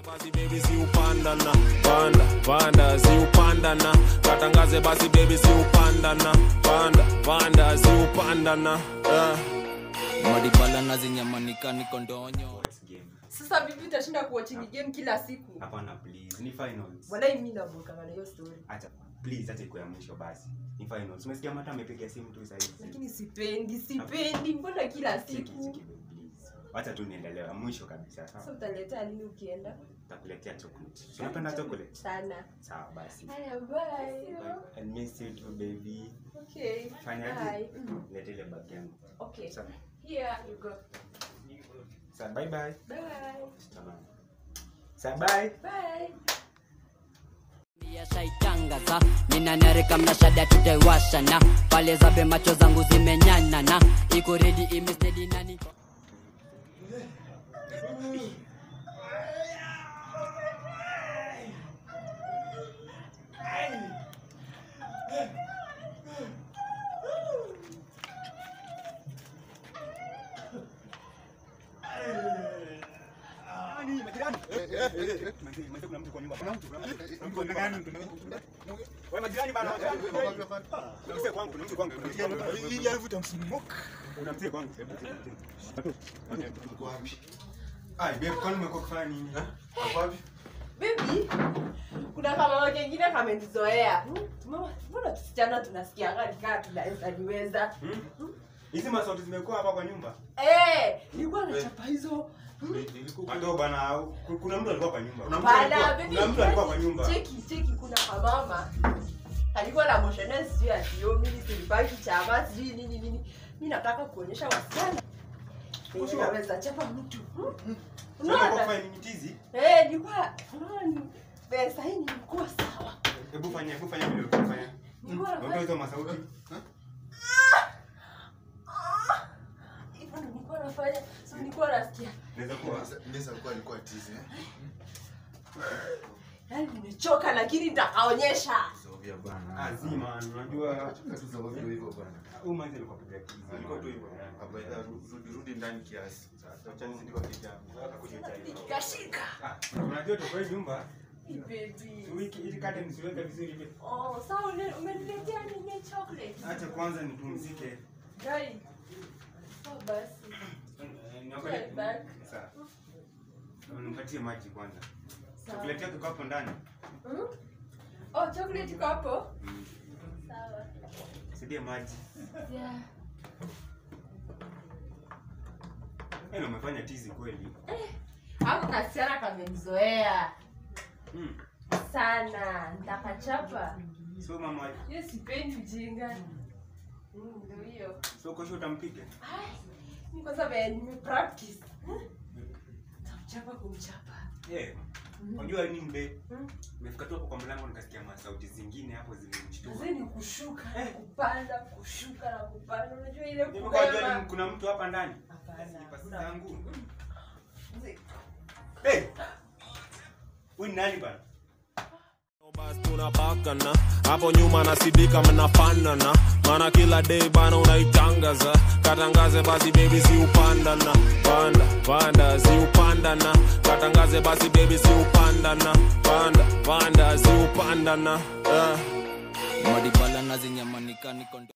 basi baby si upandana panda panda si upandana katangaze basi baby si upandana panda panda si upandana eh. madibala nazinyamanika niko ndonyo What's game? sasa vipi utashinda kuwatching game kila siku Hapana please. Ni finals. walai mi navokana na hiyo story Acha please acha ikuwe ya mwisho basi. Ni finals. Umesikia mata amepiga simu tu sasa hivi. lakini sipendi sipendi mbona kila Cheki, siku cheki, please. Wacha tu niendelee mwisho kabisa sasa sawa. utaletea lini ukienda Takuletea chocolate. Unapenda chocolate? sana Sawa basi. haya bye I miss you too baby. okay Fanyaje? bye Mm, Leta ile bag yangu. okay Sawa. here you go Sawa bye bye. bye Tamam. Sawa bye. bye yashaitangaza ninanarika mnashada tutaiwashana pale zabe macho zangu zimenyanana iko redi imestedi nani Baby, kuna kama kengine kamenizoea. Mama, Mbona tusichana tunasikianga nikaa tunaweza niweza. hizi masauti zimekuwa hapa kwa nyumba Eh, nilikuwa nachapa hizo. Ando bana, ku- kuna mtu alikuwa kwa nyumba. Kuna mtu Bana, alikuwa- baby. kuna mtu alikuwa kwa nyumba. Cheki, cheki kuna kamama. Alikuwa na moshene sijui atio mimi silibaki chama sijui nini nini. Mimi nataka kuonyesha wasichana. Mimi naweza chapa mtu. Hmm? Sasa alikuwa Unaona? kufanya nini tizi? Eh, nilikuwa unaona ni pesa hii nilikuwa sawa. Hebu fanya, hebu fanya vile ulikuwa unafanya. Nilikuwa Naomba nafanya hizo masauti. hivyo ndo nilikuwa nafanya. So nilikuwa nasikia. Inaweza kuwa. Inaweza kuwa alikuwa tizi eh? Yaani nimechoka lakini nitakaonyesha. Zovya bana. Azima, unajua Acha tu za ovyo hivyo bana. huyu manzi alikuwa piga tizi. Alikuwa tu hivyo. Hapa ila rudi rudi ndani kiasi. Sasa acha nizidi kwa kijana. Kashika. Ah, unajua tuko hii nyumba. Baby. Wiki ili kade nisiweke vizuri hivi. Oh, sawa ule- umeniletea nini chocolate? Acha kwanza nipumzike. Dai. Sawa basi. Eh, niangalie- Get back. Sawa. Nipatie maji kwanza. Sawa. Chocolate yako iko hapo ndani. Hmm? Oh, chocolate iko hapo? Mm. Sawa. Sidie maji. Yeah. Yaani umefanya tizi kweli. Hapo kasichana kamenizoea Mm. sana. Nitakachapa. So mama, Hiyo sipendi ujinga. Mm, Ndio hiyo. so kesho utampiga? Ai, ni kwa sababu ya nime practice. Tamchapa kumchapa. Eh. Unajua nini mbe? Mm. Nimefika tu hapo kwa mlango nikasikia masauti zingine hapo zimenishtua. Mzee ni kushuka na kupanda, kushuka na kupanda. Unajua ile Nimekuwa jua kubeba. ni- kuna mtu hapa ndani. Hapana, Pasi hakuna zangu. Mzee, Eh. Huyu ni nani bana? basi tunapakana hapo nyuma nasidika mnafanana maana kila day bana unaitangaza katangaze basi baby si upandana panda panda si upandana katangaze basi baby si upandana panda panda si upandana eh. madibala nazinyamanika niko ndo